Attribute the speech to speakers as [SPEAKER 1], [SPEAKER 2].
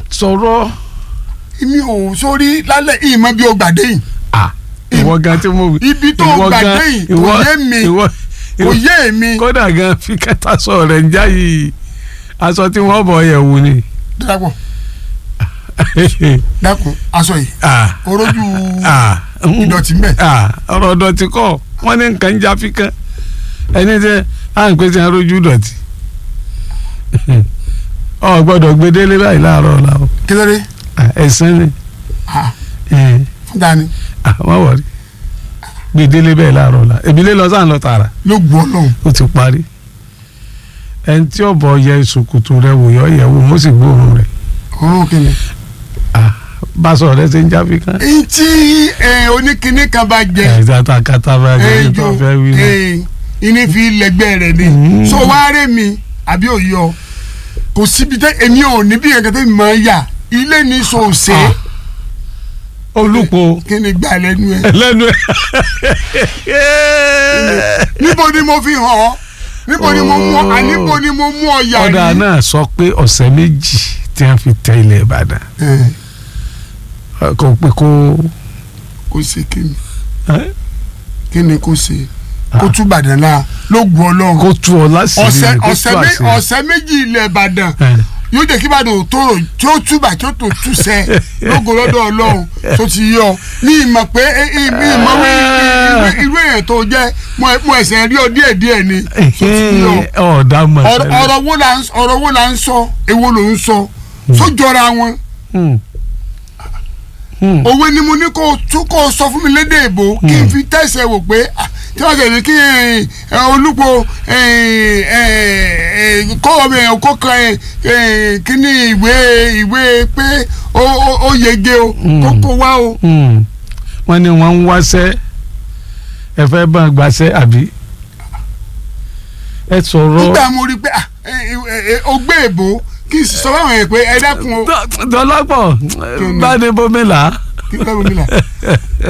[SPEAKER 1] sọ̀rọ̀
[SPEAKER 2] mi ò sórí lálẹ́ ìmọ̀ bí o gbàdé yìí
[SPEAKER 1] à ìwọ gan tí mo wí.
[SPEAKER 2] ibi tó
[SPEAKER 1] ìwọ
[SPEAKER 2] gbà
[SPEAKER 1] gan-
[SPEAKER 2] dé yìí kò
[SPEAKER 1] ìwọ-
[SPEAKER 2] yé mi
[SPEAKER 1] ìwọ-
[SPEAKER 2] kò
[SPEAKER 1] ìwọ-
[SPEAKER 2] yé mi
[SPEAKER 1] kódà gan fi kẹta sọ rẹ̀ ń já yìí aṣọ tí wọ́n bọ̀ yẹ̀ wò ni.
[SPEAKER 2] dákun dákun aṣọ yìí
[SPEAKER 1] Ah,
[SPEAKER 2] orójú
[SPEAKER 1] ah, mm,
[SPEAKER 2] ìdọ̀tí mbẹ̀
[SPEAKER 1] ah, ọ̀rọ̀ dọ̀tí kọ́ wọ́n ní nǹkan ń já fi kán ẹni tẹ́ à ń pèsè arójú dọ̀tí. ọ gbọ́dọ̀ gbé délé báyìí láàárọ̀ ọ̀la o
[SPEAKER 2] kí ló dé
[SPEAKER 1] Ah, ẹ̀sán ni
[SPEAKER 2] Ah,
[SPEAKER 1] Eh,
[SPEAKER 2] fún dání
[SPEAKER 1] ah, wọ́n wọ̀rí gbé délé bẹ́ẹ̀ láàárọ̀ ọ̀la èmi lé lọ sáà ń lọ tààrà
[SPEAKER 2] ló gbọ́ lọ́hùn
[SPEAKER 1] ó ti parí ẹni tí ọ̀bọ̀ yẹ ìsòkòtò rẹ wò yọ yẹ wò mo sì gbóòórùn rẹ
[SPEAKER 2] ọ̀run kìíní.
[SPEAKER 1] báṣọ rẹ ṣe ń já fi kán.
[SPEAKER 2] èyí tí eh, oníkinní kan bá jẹ
[SPEAKER 1] ẹ̀ ìdáta kata bá jẹ́ ní tó fẹ́ wí náà.
[SPEAKER 2] ìní fi lẹ́gbẹ́ rẹ̀ ni
[SPEAKER 1] Mm.
[SPEAKER 2] so wá rẹ̀ mi àbí òyọ kò síbi tẹ èmi ò ní bí ẹ̀kẹ́ tẹ́ mi máa ń yà ilé ní sòsè
[SPEAKER 1] Ah. olùpọ̀
[SPEAKER 2] kí ni gbà lẹ́nu ẹ̀
[SPEAKER 1] lẹ́nu ẹ̀.
[SPEAKER 2] níbo ni mo fi hàn ọ́ níbo ni mo mú ọ àníbo ni mo mú ọ yà
[SPEAKER 1] ọ̀dà
[SPEAKER 2] yìí.
[SPEAKER 1] náà sọ pé ọ̀sẹ̀ méjì tí wọ́n fi tẹ ilẹ̀ Ìbàdàn
[SPEAKER 2] Eh,
[SPEAKER 1] kò pé kó.
[SPEAKER 2] kò sí kí ni
[SPEAKER 1] eh,
[SPEAKER 2] kí ni kò sí
[SPEAKER 1] Ah.
[SPEAKER 2] kó tún Ìbàdàn náà ló gun Ọlọ́run
[SPEAKER 1] kó tú ọ lásìrí
[SPEAKER 2] ọ̀sẹ̀
[SPEAKER 1] rẹ̀ kó tú
[SPEAKER 2] ọ̀sẹ̀ mé-
[SPEAKER 1] àṣírí.
[SPEAKER 2] ọ̀sẹ̀ méjì ilẹ̀ Ìbàdàn
[SPEAKER 1] Eh,
[SPEAKER 2] yóò jẹ́ kí Ìbàdàn ò tóró tí ó túbà tí ó tó túṣẹ́ lógo lọ́dọ̀ Ọlọ́run tó ti yọ ní ìmọ̀ pé eh, eh, ní ìmọ̀ wí irú- irú èèyàn tó jẹ́ mo- mo ẹ̀sẹ̀ rí ọ díẹ̀ díẹ̀ ni tó ti yọ
[SPEAKER 1] ọ̀dà mọ̀
[SPEAKER 2] ọ̀rọ̀
[SPEAKER 1] tẹ́lẹ̀.
[SPEAKER 2] ọ̀rọ̀ wo la ń- ọ̀rọ̀ wo la ń sọ èwo ló ń sọ sójọra wọn
[SPEAKER 1] Hmm. Hmm.
[SPEAKER 2] òwe ni mo ní kó o tún kó o sọ fún mi lédè èbó kí n fi tẹ̀sẹ̀ wò pé ah, tí wọ́n tẹ̀lé kí eh, eh, olúpo eh, eh, eh, kó ọmọ ẹ̀ kó kan eh, eh, kí ni ìwé ìwé pé ó ó- ó yege o kó kó wá o.
[SPEAKER 1] Hmm. wọ́n ní wọ́n ń wáṣẹ́ ẹ fẹ́ bá ń gbaṣẹ́ àbí ẹ sọ̀rọ̀
[SPEAKER 2] nígbà mo rí i pé ah, eh, eh, eh, o gbé èbó kí n sì sọ fáwọn yẹn pé ẹ dákun o
[SPEAKER 1] dọ́lápọ̀ bá ní bómi là á.
[SPEAKER 2] kí n bá mi là.